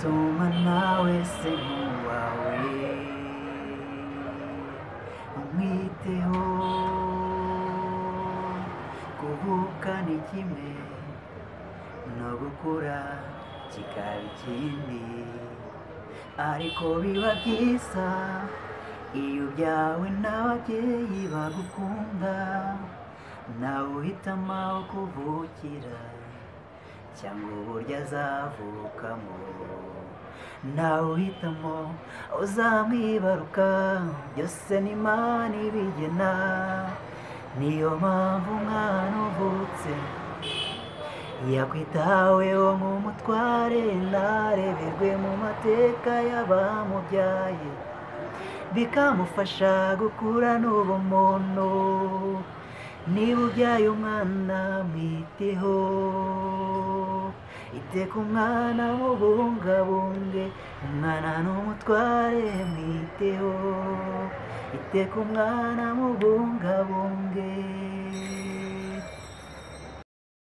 Soma nawe se wawe umwiteho kuvuka ni kimwe no gukura kikaba ikindi ariko biba byiza iyo ubyawe n'ababyeyi bagukunda nawe uhitamo aho kuvukira cyangwa uburyo azavukamo nawe uhitamo uzamwibaruka byose ni imana ibigena niyo mpamvu umwana uvutse yakwitaweho nk'umutware ntareberwe mu mateka y'abamubyaye bikamufasha gukura n'ubumuntu niba ubyaye umwana mwiteho iteka umwana mubungabunge umwana ni umutware mwiteho iteka umwana mubungabunge